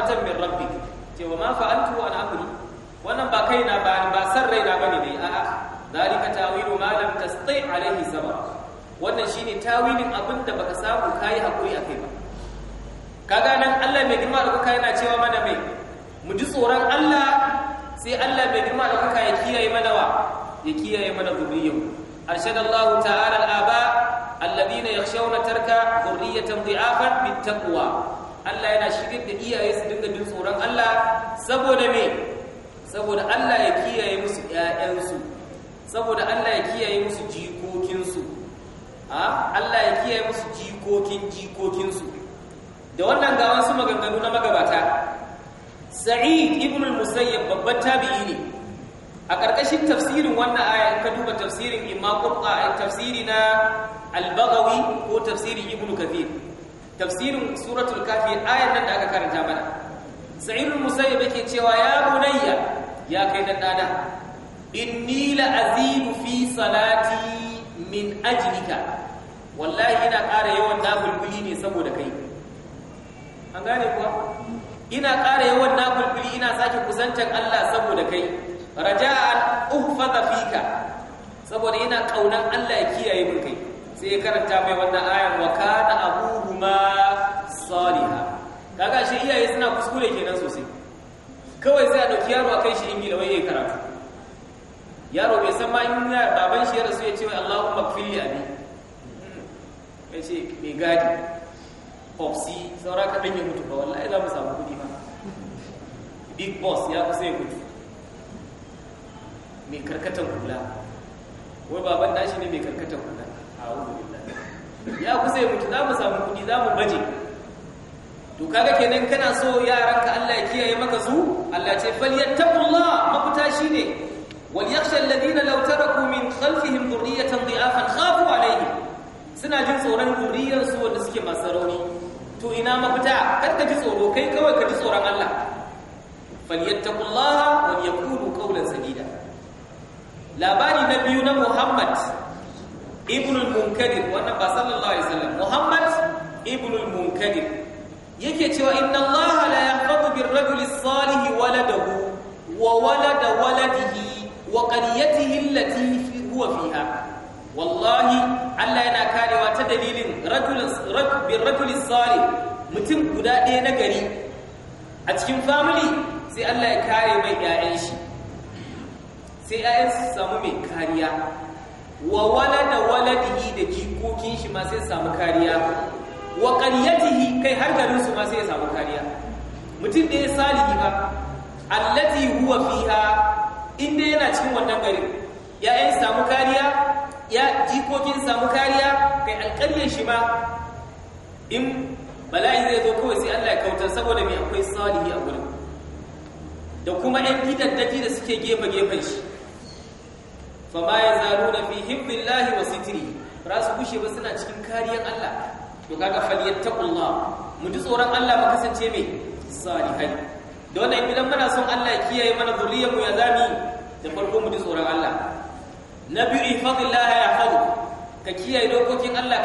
rahmatan min rabbik ce wa ma fa'altu an amri wannan ba kaina ba ba san raina bane dai a'a zalika tawilu ma lam tasti alaihi sabab wannan shine tawilin abinda baka samu kai hakuri akai ba kaga nan Allah mai girma da kuka yana cewa mana mai mu ji tsoron Allah sai Allah mai girma da kuka ya kiyaye mana wa ya kiyaye mana zuriyyu arshadallahu ta'ala al-aba alladhina yakhshawna tarka dhurriyatan dhi'afan bittaqwa Allah yana shirin da iyaye su dinga jin tsoron Allah saboda me saboda Allah ya kiyaye musu ƴaƴansu saboda Allah ya kiyaye musu jikokinsu a Allah ya kiyaye musu jikokin jikokinsu da wannan ga wasu maganganu na magabata Sa'id ibn al-Musayyab babban tabi'i ne a ƙarƙashin tafsirin wannan aya in ka duba tafsirin Imam Qur'a tafsiri na Al-Baghawi ko tafsirin Ibn Kathir tafsirin suratul kafi ayan nan da aka karanta mana Sa'id al-Musayyab yake cewa ya bunayya ya kai dan dana inni la azidu fi salati min ajlika wallahi ina ƙara yawan nafilbili ne saboda kai an gane kuwa ina ƙara yawan nafilbili ina sake kusantar Allah saboda kai raja'an uhfaza fika saboda ina kaunan Allah ya kiyaye min kai sai ya karanta mai wannan ayan wa kana abuhuma salihah kaga shi iyaye suna kuskure kenan sosai kawai sai a dauki yaro a kai shi ingila wai yayi karatu yaro bai san ma in baban shi ya rasu ya ce wai Allahumma kfilli abi ya ce mai gadi popsi saura ka ya mutu ba wallahi za mu samu kudi ma big boss ya kusa ya mutu mai karkatan kula wai baban nashi ne mai karkatan kula a'udhu billahi ya kusa ya mutu za mu samu kudi za mu baje to kaga kenan kana so yaranka Allah ya kiyaye maka su Allah ce falyattaqullah mafita shine wal yakhsha alladhina law taraku min khalfihim dhurriyatan dhi'afan khafu alayhim suna jin tsoron zuriyar su wanda suke masu rauni to ina mafita kar ka ji tsoro kai kawai ka ji tsoron Allah falyattaqullaha wal yaqulu qawlan sadida labari na biyu na Muhammad ibn al-Munkadir wannan ba sallallahu alaihi wasallam Muhammad ibn al-Munkadir yake cewa inna allaha la yahfazu birrajuli salih waladahu wa walada waladihi wa qaryatihi allati huwa fiha wallahi Allah yana karewa ta dalilin rajulin birrajuli salih mutum guda ɗaya na gari a cikin family sai Allah ya kare mai ƴaƴan shi sai ƴaƴan su samu mai kariya wa walada waladihi da jikokin shi ma sai samu kariya wa qaryatihi kai har garin su ma sai ya samu kariya mutum da ya salihi ba allati huwa fiha inda yana cikin wannan garin ya'yan samu kariya ya jikokin samu kariya kai alƙaryar shi ma in bala'i zai zo kawai sai Allah ya kautar saboda me akwai salihi a gurin da kuma ɗan gidaddaji da suke gefe gefen shi fama yazaluna fi hibbillahi wa sitri ba su kushe ba suna cikin kariyar Allah to kaga falyattaqullah mu ji tsoron Allah mu kasance mai salihai da wannan idan muna son Allah ya kiyaye mana zuriyar mu ya zami da farko mu ji tsoron Allah na biyu ifadillah ya hadu ka kiyaye dokokin Allah